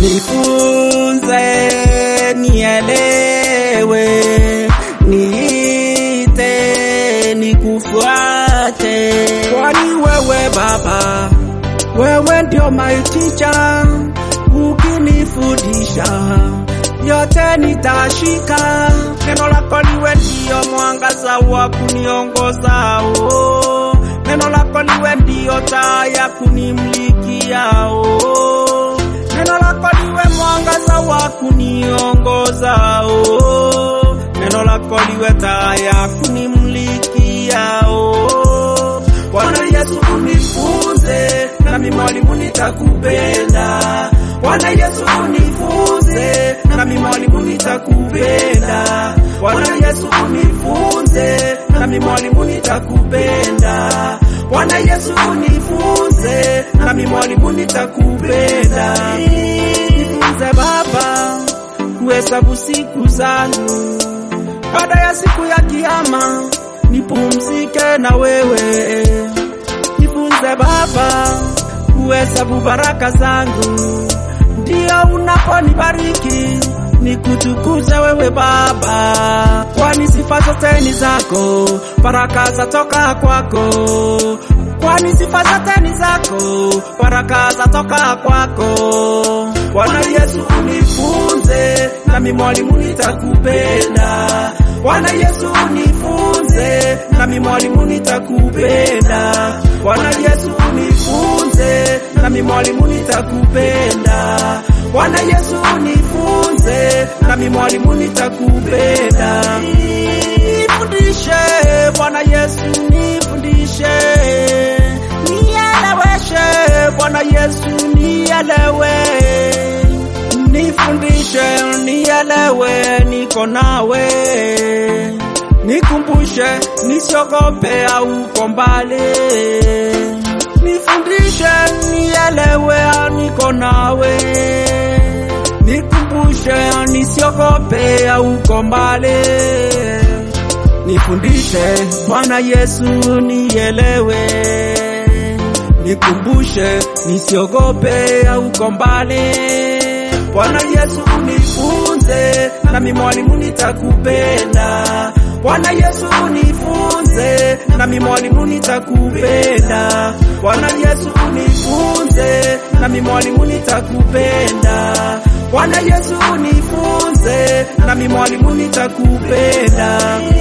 nifunze, nielewe, niite, nikufuate, kwani wewe Baba, wewe ndio my teacher, ukinifundisha yote nitashika. Neno lako liwe ndio mwangaza wa kuniongoza, oh. Neno lako liwe ndio taa ya kunimlikia, oh. Neno lako liwe mwangaza wa kuniongoza, oh. Neno lako liwe taa ya kunimlikia, oh. Bwana Yesu unifunze, nami mwalimu nitakupenda. Bwana Yesu unifunze, nami mwalimu nitakupenda. Bwana Yesu unifunze, nami mwalimu nitakupenda. Bwana Yesu unifunze, nami mwalimu nitakupenda. Nifunze Baba kuhesabu siku zangu, baada ya siku ya kiyama nipumzike na wewe. Nifunze Baba kuhesabu baraka zangu, ndio unaponibariki nikutukuze wewe Baba, kwani sifa zote ni zako, baraka zatoka kwako, kwani sifa zote ni zako, baraka zatoka kwako. Bwana Yesu unifunze, nami mwalimu nitakupenda. Bwana Yesu unifunze, nami mwalimu nitakupenda. Bwana Yesu unifunze, nami mwalimu nitakupenda. Bwana Yesu unifunze, nami mwalimu nitakupenda. Nifundishe Bwana Yesu, nifundishe, nieleweshe Bwana Yesu, nielewe, nifundishe, nielewe, niko nawe, nikumbushe, nisiogope au uko mbali, nifundishe, nielewe, niko nawe, nikumbushe, nisiogope au uko mbali, nifundishe Bwana Yesu, nielewe, nikumbushe, nisiogope au uko mbali. Bwana Yesu unifunze, nami mwalimu nitakupenda. Bwana Yesu unifunze, nami mwalimu nitakupenda. Bwana Yesu unifunze, nami mwalimu nitakupenda. Bwana Yesu unifunze, nami mwalimu nitakupenda.